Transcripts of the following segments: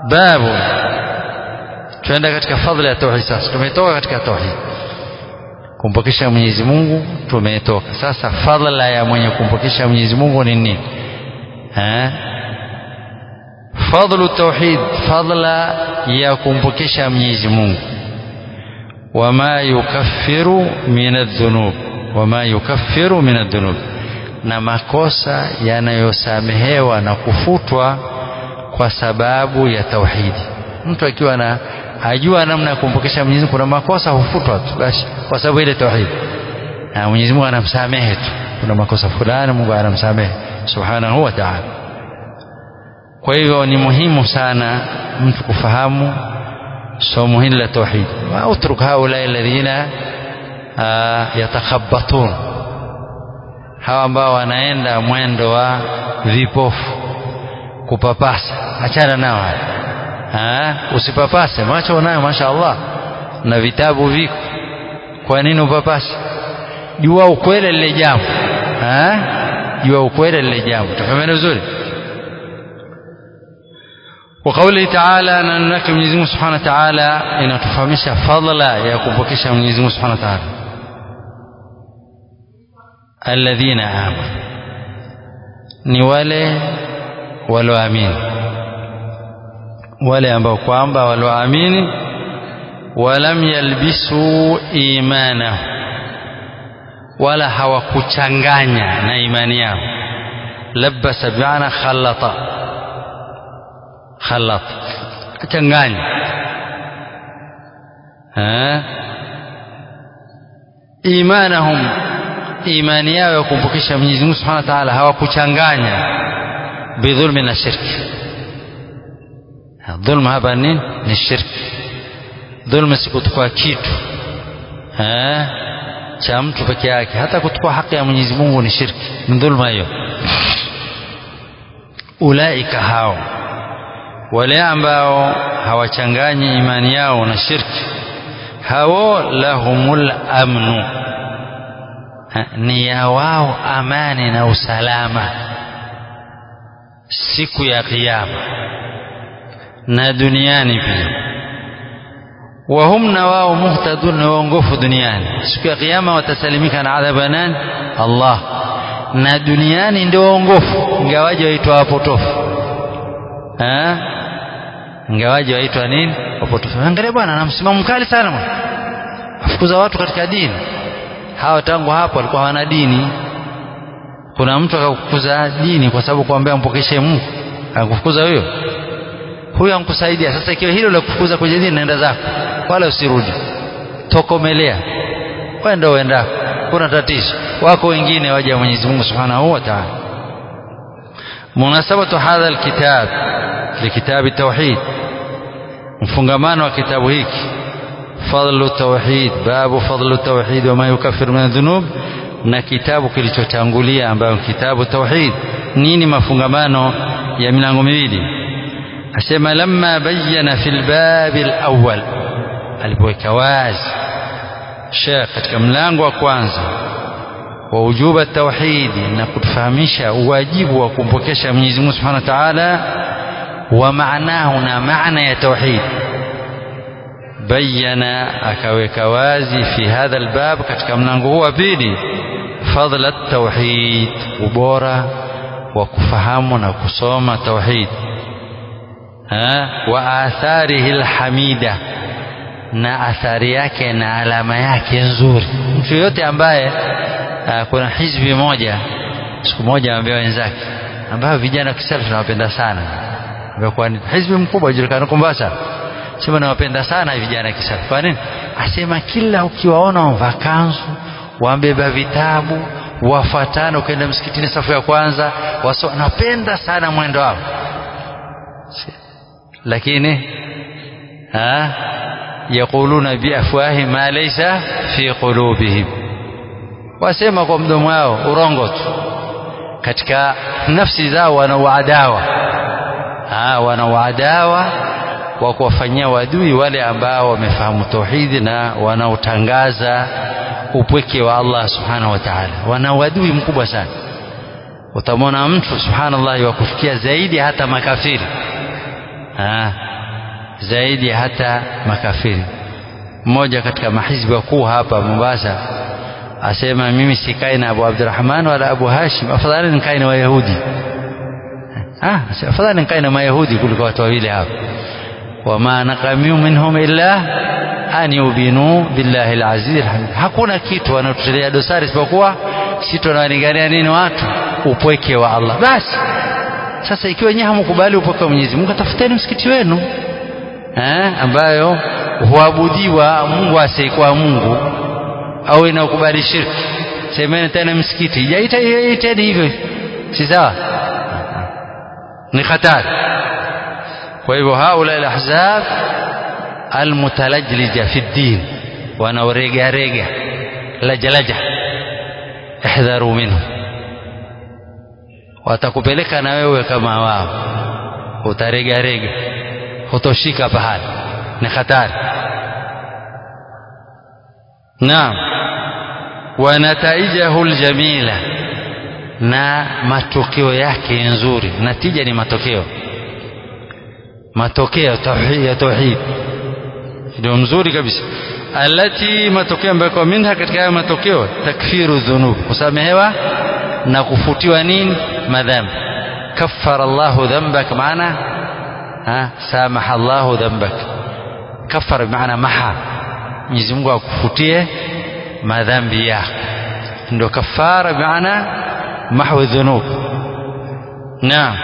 babu tuenda katika fadhila ya tauhid sasa tumetoka katika tauhid kumpokesha Mwenyezi Mungu tumetoka sasa fadhila ya mwenye kumpokesha Mwenyezi Mungu ni nini eh fadhlu tauhid fadhila ya kumpokesha Mwenyezi Mungu wama yukaffiru min adh-dhunub wama yukaffiru min adh-dhunub na makosa yanayosamehewa na kufutwa kwa sababu ya tauhidi mtu akiwa na ajua namna ya kumpokesha Mwenyezi Mungu kuna makosa hufutwa tu basi kwa sababu ile tauhid na Mwenyezi Mungu anamsamehe tu kuna makosa fulani Mungu anamsamehe subhanahu wa ta'ala kwa hivyo ni muhimu sana mtu kufahamu somo hili la tauhid wa utruk haula alladhina yatakhabbatun hawa ambao wanaenda mwendo wa vipofu kupapasa achana nao haya usipapase macho unayo mashaallah na vitabu viko kwa nini upapase jua ukweli lile jambo jua ukweli lile jambo tafahamiana vizuri وقوله تعالى ننك Mwenyezi Mungu Subhanahu wa Ta'ala inatufahamisha fadhila ya kumpokesha Mwenyezi Mungu Subhanahu wa Ta'ala alladhina amanu ni wale walioamini wale ambao kwamba walioamini walam yalbisu imanahu wala hawakuchanganya na imani yao labasa bi'ana khallata khalat changanya imanahum imani yao ya kumpokesha Mwenyezi Mungu Subhanahu wa Ta'ala hawakuchanganya bidhulmi na shirki dhulma hapa ni ni shirki dhulma si kutukua kitu cha mtu peke yake hata kutukua haki ya Mwenyezi Mungu ni shirki ni dhulma hiyo ulaika hao wale ambao hawachanganyi imani yao na shirki hao lahumul amnu ni ya wao amani na usalama siku ya kiyama na duniani pia wahum na wao muhtadun na waongofu duniani siku ya kiyama watasalimika na adhabu nani Allah na duniani ndio waongofu ingawaje waitwa wapotofu ingawaje waitwa nini wapotofu angalia bwana ana msimamo mkali sana bwana afukuza watu katika dini hawa tangu hapo walikuwa hawana dini kuna mtu akakufukuza dini kwa sababu kuambia mpokeshe Mungu akakufukuza huyo huyo ankusaidia sasa ikiwa hilo la kufukuza kwenye dini naenda zako wala usirudi tokomelea wenda uendako kuna tatizo wako wengine waja Mwenyezi Mungu Subhanahu wa Ta'ala munasabatu hadha alkitab likitabi tauhid mfungamano wa kitabu hiki fadlu tauhid babu fadlu tauhid wama yukaffiru min dhunub na kitabu kilichotangulia ambayo kitabu tauhid nini mafungamano ya milango miwili asema lamma bayyana fil bab alawwal alipoweka wazi Sheikh katika mlango wa kwanza wa ujuba tauhidi na kutufahamisha uwajibu wa kumpokesha Mwenyezi Mungu Subhanahu wa Ta'ala wa maanahu na maana ya tauhid bayyana akaweka wazi fi hadha albab katika mlango huu wa pili fadla tauhid ubora wa kufahamu na kusoma tauhid wa atharihi alhamida na athari yake na alama yake nzuri mtu yote ambaye aa, kuna hizbi moja siku moja ambia wenzake ambayo vijana kisalafi tunawapenda sana kwa hizbi mkubwa ujulikana Mombasa sema nawapenda sana vijana kisalafi kwa nini asema kila ukiwaona wamevaa kanzu wambeba vitabu wafatana ukaenda msikitini safu ya kwanza waso napenda sana mwendo wao lakini ha yaquluna biafwahi ma laysa fi qulubihim wasema kwa mdomo wao urongo tu katika nafsi zao wana uadawa ah wana uadawa wa kuwafanyia wadui wale ambao wamefahamu tauhidi na wanaotangaza upweke wa Allah subhanahu wa ta'ala wana wadui mkubwa sana utamwona mtu subhanallah wa kufikia zaidi hata makafiri ah zaidi hata makafiri mmoja katika mahizbi wakuu hapa Mombasa asema mimi sikai na Abu Abdurrahman wala Abu Hashim afadhali nikae na Wayahudi ah afadhali nikae na Mayahudi kuliko watu wawili hapa wama naqamiu minhum illa an yubinu billahi alaziz alhamid hakuna kitu wanatutelea dosari isipokuwa si tunawalingania nini watu upweke wa Allah basi sasa ikiwa nyinyi hamkubali upweke wa Mwenyezi Mungu tafuteni msikiti wenu eh ambayo huabudiwa Mungu asiyekuwa Mungu au inaokubali shirki semeni tena msikiti jaita iteni hivyo si sawa ni hatari kwa hivyo haula alahzab almutalajlija fi ddin wanaorega rega lajalaja ihdharu minhu watakupeleka na wewe kama wao utarega rega hutoshika pahali ni hatari naam wa nataijahu aljamila na matokeo yake nzuri natija ni matokeo matokeo ya tauhid ndio mzuri kabisa alati matokeo ambayo kwa minha katika haya matokeo takfiru dhunub kusamehewa na kufutiwa nini madhambi kaffara Allahu dhanbak maana ha samaha Allahu dhanbak kaffara maana maha Mwenyezi Mungu akufutie madhambi yako ndio kafara maana mahwi dhunub naam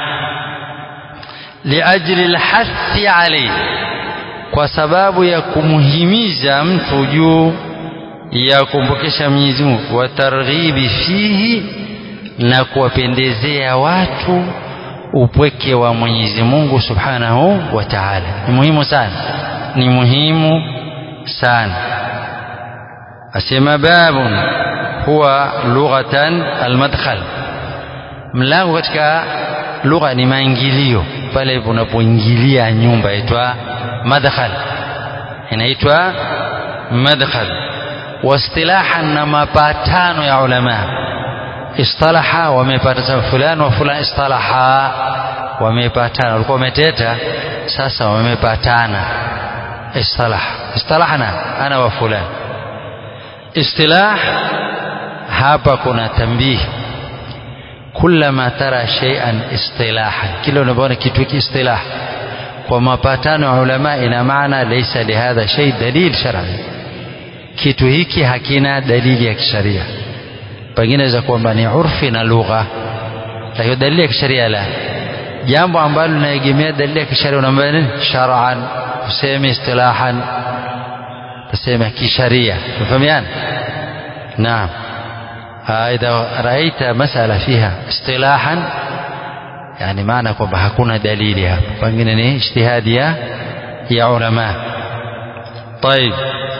liajli alhathi alayhi kwa sababu ya kumhimiza mtu juu ya kumpokesha Mwenyezi Mungu wa targhibi fihi na kuwapendezea watu upweke wa Mwenyezi Mungu Subhanahu wa Ta'ala ni muhimu sana ni muhimu sana asema babun huwa lughatan almadkhal mlango katika lugha ni maingilio pale unapoingilia nyumba inaitwa madkhal inaitwa madkhal واصطلاحا na mapatano ya ulama istalaha wamepatana fulani wa fulani istalaha wamepatana walikuwa wameteta sasa wamepatana istalah istalahna ana wa fulani istilah hapa kuna tambihi kullama tara shay'an istilahan kila unapoona kitu hiki istilah kwa mapatano ya ulama ina maana laysa lihadha shay dalil shar'i kitu hiki hakina dalili ya kisharia pengine inaweza kwamba ni urfi na lugha lakini dalili ya kisharia la jambo ambalo linaegemea dalili ya kisharia unaambia nini shar'an useme istilahan tuseme kisharia tufahamiana naam إذا رأيت مسألة فيها اصطلاحا يعني معنى kwamba hakuna dalili hapo pengine ni ijtihadi ya ya ulama طيب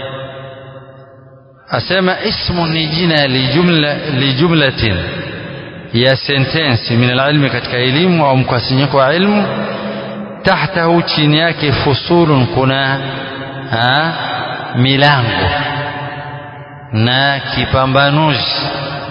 asema ismu ni jina lijumla lijumlatin ya sentensi min alilmi katika elimu au mkusanyiko wa ilmu tahtahu chini yake fusulun kuna ha, milango na kipambanuzi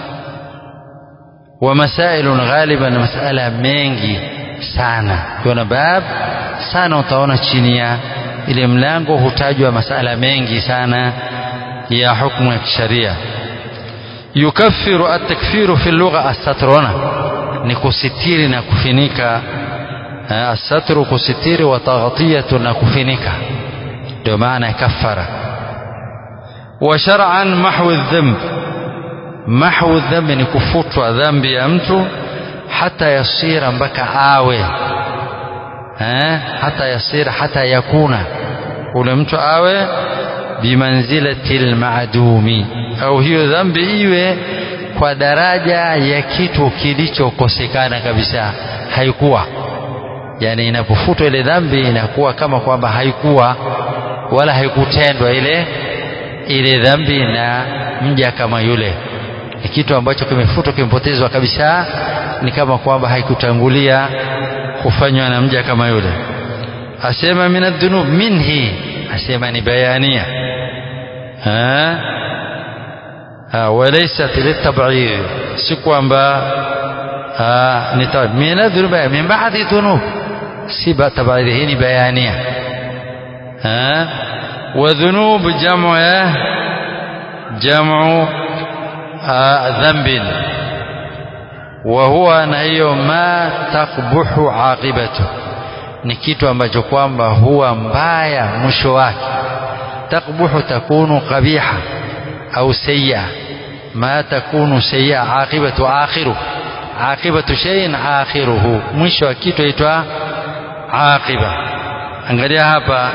wa masailun ghaliban masala mengi sana ukiona bab sana utaona chini ya ile mlango hutajwa masala mengi sana ya hukumu ya kisharia yukaffiru at-takfiru fi lugha as-satruna ni kusitiri na kufinika as-satru kusitiri wa taghtiyatu na kufinika ndio maana ya kaffara wa shar'an mahwu adh-dhanb mahwu adh-dhanb ni kufutwa dhambi ya mtu hata yasira mpaka awe eh hata yasira hata yakuna ule mtu awe bimanzilati almadumi au hiyo dhambi iwe kwa daraja ya kitu kilichokosekana kabisa haikuwa yani inapofutwa ile dhambi inakuwa kama kwamba haikuwa wala haikutendwa ile ile dhambi na mja kama yule ni kitu ambacho kimefutwa kimepotezwa kabisa ni kama kwamba haikutangulia kufanywa na mja kama yule asema min adhunub minhi asema ni bayania ha ha walaysat litab'id si kwamba ni min adhunub min ba'di dhunub si tab'id hii ni bayania وذنوب جمع جمع ذنب وهو na hiyo ma takbuhu aqibatu ni kitu ambacho kwamba huwa mbaya mwisho wake takbuhu takunu qabiha au sayya ma takunu sayya aqibatu akhiru aqibatu shay'in akhiruhu mwisho wa kitu aitwa aqiba angalia hapa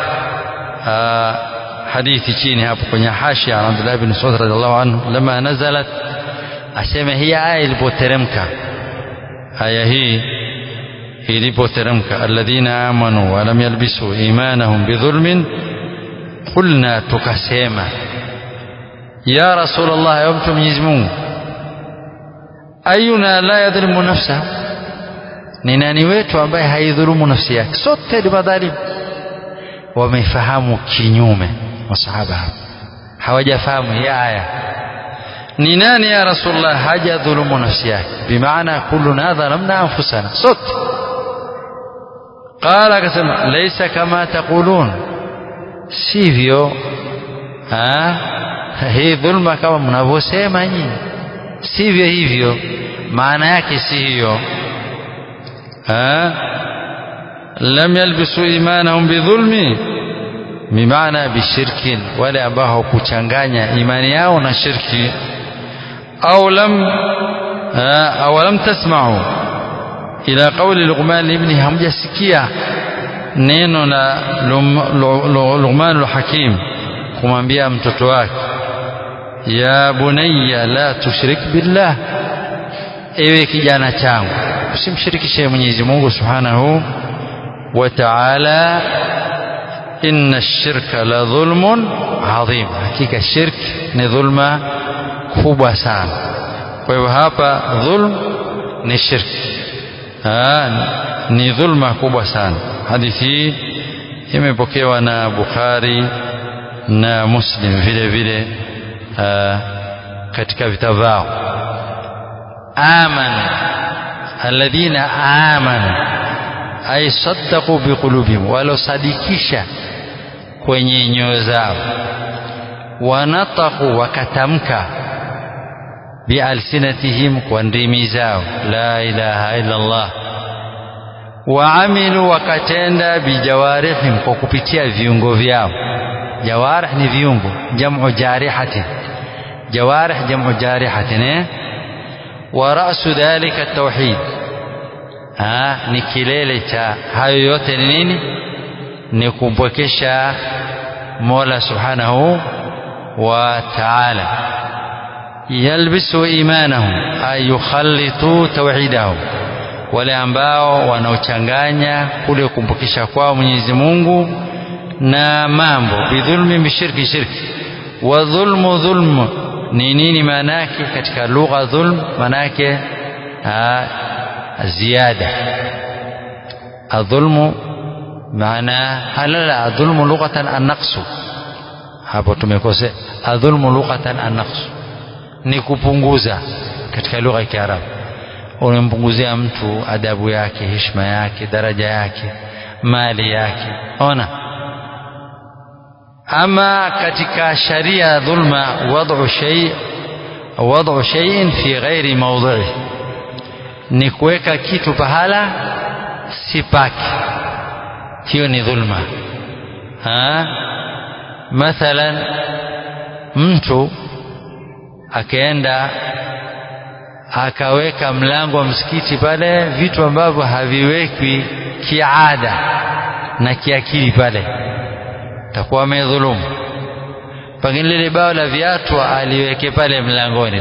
hadithi chini hapo kwenye hashia ya Abdullah bin Mas'ud radhiallahu anhu lama nazalat asema hii aya ilipoteremka aya hii ilipoteremka alladhina amanu wa lam yalbisu imanahum bidhulmin qulna tukasema ya rasulullah ya mtu Mwenyezi Mungu ayuna la yadhlimu nafsa ni nani wetu ambaye haidhulumu nafsi yake sote ni madhalimu wamefahamu kinyume masahaba hawajafahamu hii aya ni nani ya rasulullah hajadhulumu nafsi yake bimaana kulluna dhalamna anfusana sote qala akasema laysa kama taqulun sivyo hii dhulma kama mnavyosema nyinyi sivyo hivyo maana yake si hiyo lam yalbisu imanahum bidhulmi bimaana bishirkin wale ambao hawakuchanganya imani yao na shirki au lam au lam tasma'u ila qawli Luqman ibni hamjasikia neno la Luqman al-Hakim kumwambia mtoto wake ya bunayya la tushrik billah ewe kijana changu usimshirikishe Mwenyezi Mungu Subhanahu wa Ta'ala inna ash-shirka la dhulmun adhim hakika shirk ni dhulma kubwa sana kwa hivyo hapa dhulm ni shirk ni dhulma kubwa sana hadithi hii imepokewa na Bukhari na Muslim vile vile katika vitabu vyao amanu alladhina amanu ay saddaqu biqulubihim walosadikisha kwenye nyoyo zao wanataku wakatamka bialsinatihim kwa ndimi zao la ilaha illa Allah waamilu wakatenda bijawarihim kwa kupitia viungo vyao jawarih ni viungo jamu jarihatin jawarih jamu jarihatin eh wa ra'su dhalika at-tauhid ah ni kilele cha hayo yote ni nini ni kumpwekesha Mola Subhanahu wa Ta'ala yalbisu imanahum ay yukhallitu tauhidahum wale ambao wanaochanganya kule kumpokesha kwao Mwenyezi Mungu na mambo bidhulmi bishirki shirki wa dhulmu dhulmu ni nini maana yake katika lugha dhulm maana yake ziada adhulmu maana halala adhulmu lughatan an-naqsu hapo tumekosea adhulmu lughatan an-naqsu ni kupunguza katika lugha ya Kiarabu unampunguzia mtu adabu yake heshima yake daraja yake mali yake ona ama katika sharia dhulma wad'u shay wad'u shay'in fi ghairi mawdhi'i ni kuweka kitu pahala si pake hiyo ni dhulma ha mathalan mtu akaenda akaweka mlango wa msikiti pale vitu ambavyo haviwekwi kiada na kiakili pale takuwa amedhulumu pengine lile bao la viatu aliweke pale mlangoni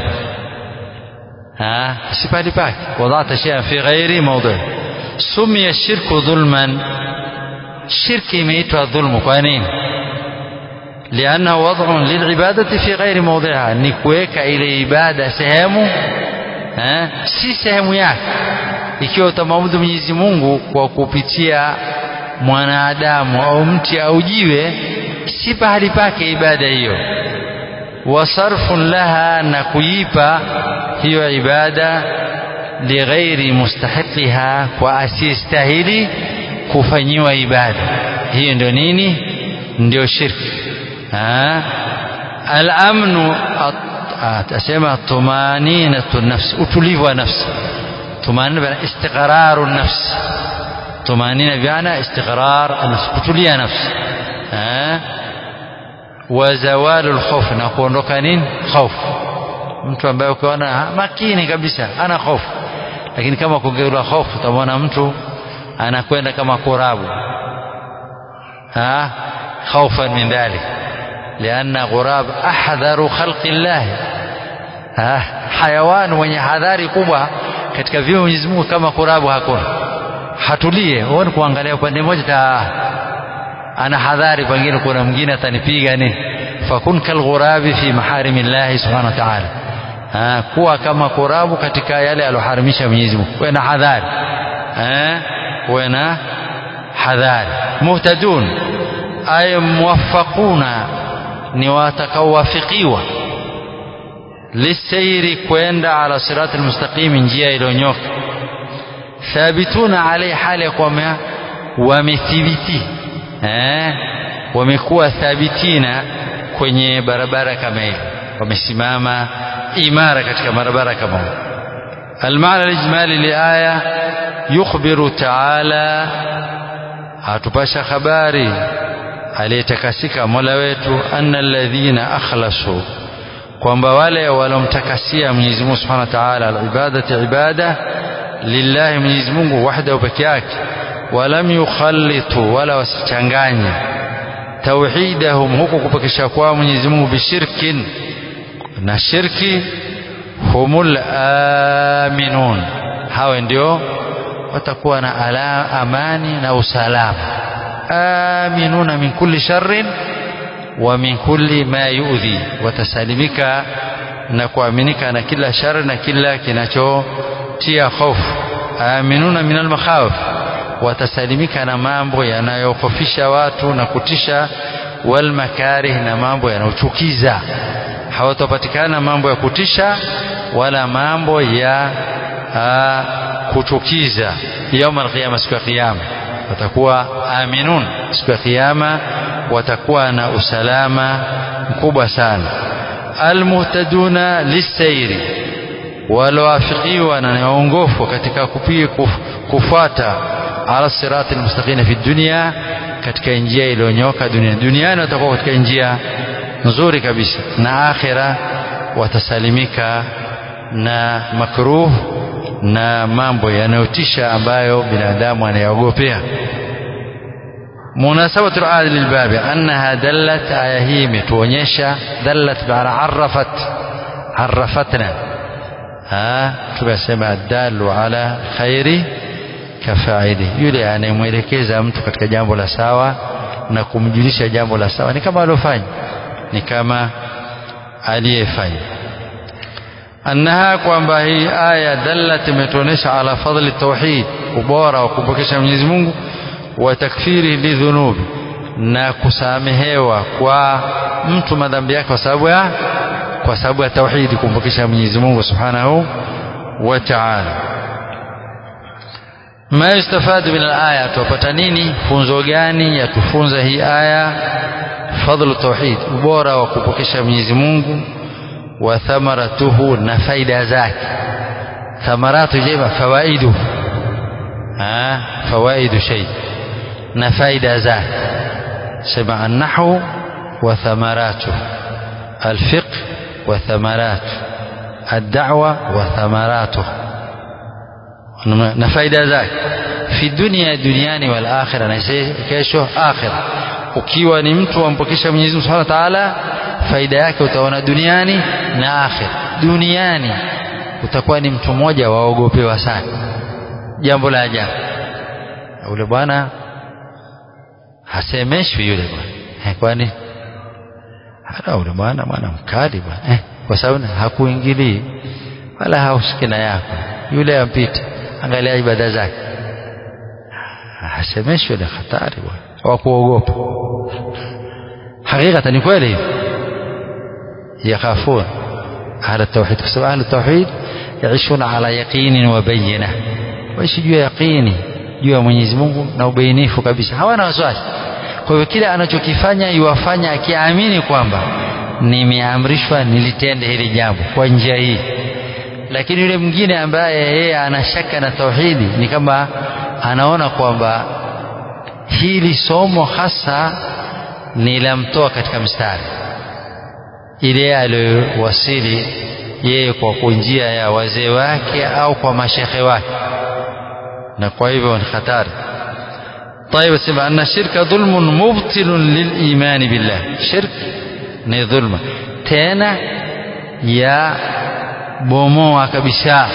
ha si pale pake wadata shay'an fi ghairi mawdhi sumia shirku dhulman shirki imeitwa dhulmu kwa nini لأنه وضع للعبادة في غير موضعها ni kuweka ile ibada sehemu eh, si sehemu yake ikiwa utamwabudu Mwenyezi Mungu kwa kupitia mwanadamu au mti au jiwe si pahali pake ibada hiyo wasarfun laha na kuipa hiyo ibada lighairi mustahiqiha kwa asiyestahili kufanyiwa ibada hiyo ndio nini ndio shirki al-amnu asema tumaninatu nafsi utulivu wa nafsi tumanina bana istiqraru nafsi tumanina biana istiqrar nafsi kutulia nafsi wa zawalu alkhawf na kuondoka nini hofu mtu ambaye ukiona makini kabisa ana hofu lakini kama kugeula hofu utamwona mtu anakwenda kama kurabu ha خوفا من ذلك لأن غراب أحذر خلق الله ha hayawan wenye hadhari kubwa katika viumbe Mwenyezi Mungu kama kurabu hakuna hatulie huoni kuangalia upande mmoja ta ana hadhari pengine kuna mwingine atanipiga ni fakun kalghurabi fi maharimillahi subhanahu wa ta'ala ha kuwa kama kurabu katika yale aloharimisha Mwenyezi Mungu kuwe na hadhari eh kuwe na hadhari muhtadun ay muwaffaquna ni watakaowafikiwa lisairi kwenda ala sirati almustaqim njia iliyonyoka thabituna alai hali ya kwamba wamethibiti eh wamekuwa thabitina kwenye barabara kama hiyo wamesimama imara katika barabara kama hiyo المعنى الإجمالي لآية يخبر تعالى atupasha habari aliyetakasika Mola wetu anna alladhina akhlasu kwamba wale walomtakasia Mwenyezi Mungu Subhanahu wa Ta'ala alibadati ibada lillahi Mwenyezi Mungu wahdahu peke yake walam yukhallitu wala wasichanganye tauhidahum huku kupekesha kwa Mwenyezi Mungu bishirkin na shirki humul aminun hawa ndio watakuwa na ala amani na usalama aminuna min kulli sharrin wa min kulli ma yuudhi watasalimika na kuaminika na kila shari na kila kinachotia hofu aminuna min almakhawif watasalimika na mambo yanayokofisha watu na kutisha walmakarih na mambo yanayochukiza hawatapatikana mambo ya kutisha wala mambo ya aa, kuchukiza yauma alqiyama siku ya kiyama watakuwa aminun siku ya kiyama watakuwa na usalama mkubwa sana almuhtaduna lisairi walioafikiwa na waongofu katika kupiga kufuata ala sirati almustaqim fi dunya katika njia iliyonyoka dunia duniani watakuwa katika njia nzuri kabisa na akhira watasalimika na makruh na mambo yanayotisha ambayo binadamu anayaogopea munasabatu al lilbabi annaha dallat aya hii imetuonyesha dallat bana arrafat arrafatna tumesema adalu ala khairi kafaili yule anayemwelekeza mtu katika jambo la sawa na kumjulisha jambo la sawa ni kama aliofanya ni kama aliyefanya annaha kwamba hii aya dallat imetuonesha ala fadli tauhid ubora wa kumpokesha Mwenyezi Mungu wa takfiri lidhunubi na kusamehewa kwa mtu madhambi yake kwa sababu ya kwa sababu ya tauhidi kumpokesha Mwenyezi Mungu Subhanahu wa Ta'ala ma yustafadu min al-aya tupata nini funzo gani yatufunza hii aya fadlu tauhid ubora wa kupokesha Mwenyezi Mungu wa thamaratuhu na faida zake thamaratu jema fawaidu ah fawaidu shay na faida zake sema an-nahwu wa thamaratuhu الفقه وثمراته الدعوة وثمراته نفايدة ذاك في الدنيا دنياني والآخرة نسيكيشو آخرة ukiwa ni mtu wampokesha Mwenyezi Mungu Subhanahu wa Ta'ala faida yake utaona duniani na akhira duniani utakuwa ni mtu mmoja waogopewa sana jambo la ajabu yule bwana hasemeshwi yule bwana kwani hata yule bwana bwana mkali bwana eh, kwa sababu hakuingilii wala haushiki na yako yule ampita angalia ibada zake hasemeshwi ile hatari bwana wa kuogopa hakika ni kweli hivi yakhafun ahla tauhid kwa sababu ahla tauhid yaishuna ala yaqinin wa bayyina waishi juu ya yaqini juu ya Mwenyezi Mungu na ubainifu kabisa hawana wasiwasi kwa hivyo kile anachokifanya iwafanya akiamini kwamba nimeamrishwa nilitende hili jambo kwa njia hii lakini yule mwingine ambaye yeye ana shaka na tauhidi ni kama anaona kwamba hili somo hasa nilamtoa katika mstari ile aliyowasili yeye kwa njia ya wazee wake au kwa mashekhe wake na kwa hivyo ni hatari طيب سمع أن الشرك ظلم مبطل للإيمان بالله شرك ni dhulma tena ya bomoa kabisa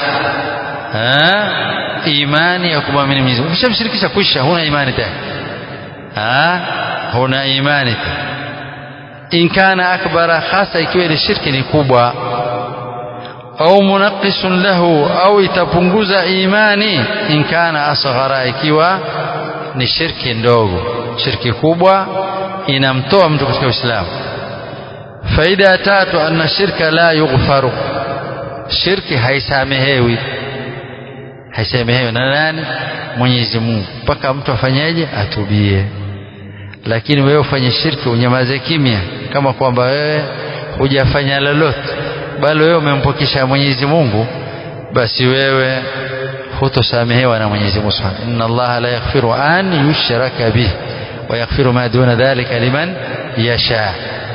imani ya kumwamini Mwenyezi Mungu ukishamshirikisha kwisha huna imani tena huna imani tena in kana akbara hasa ikiwa ile shirki ni kubwa au munaqisun lahu au itapunguza imani in kana asghara ikiwa ni shirki ndogo shirki kubwa inamtoa mtu katika Uislamu faida ya tatu anna shirka la yughfaru shirki haisamehewi haisamehewi na nani Mwenyezi Mungu mpaka mtu afanyeje atubie lakini wewe ufanye shirki unyamaze kimya kama kwamba wewe hujafanya lolote bali wewe umempokesha Mwenyezi Mungu basi wewe hutosamehewa na Mwenyezi Mungu Subhanahu inna Allah la yaghfiru an yushraka bih wa yaghfiru ma duna dhalika liman yasha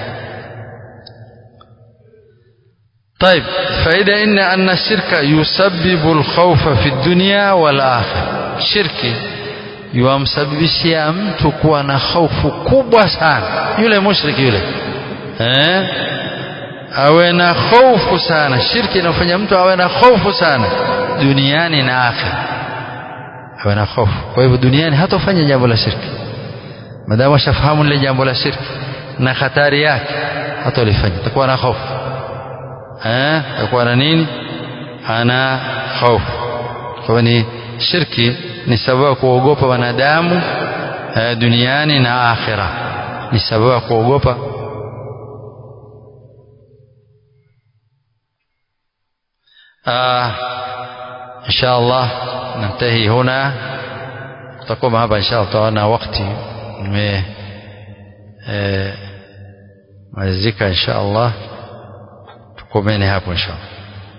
طيب فإذا إن أن الشرك يسبب الخوف في الدنيا والآخرة شرك yuamsababishia mtu kuwa na hofu kubwa sana yule mushriki yule eh? awe na hofu sana shirki inafanya mtu awe na hofu sana duniani na akhira awe na hofu kwa hivyo duniani hatofanya jambo la shirki madamu ashafahamu lile jambo la shirki na hatari yake hatolifanya atakuwa na hofu eh? atakuwa na nini ana hofu kwa ni shirki ni sababu ya kuogopa wanadamu eh, duniani na akhira ni sababu ya kuogopa آه إن شاء الله ننتهي هنا تقوم هذا إن شاء الله طالنا وقتي مزيكا إن شاء الله تقومين هابو إن شاء الله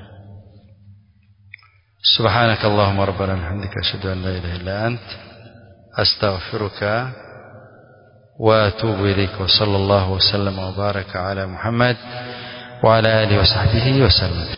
سبحانك اللهم ربنا وبحمدك أشهد أن لا إله إلا أنت أستغفرك وأتوب إليك وصلى الله وسلم وبارك على محمد وعلى آله وصحبه وسلم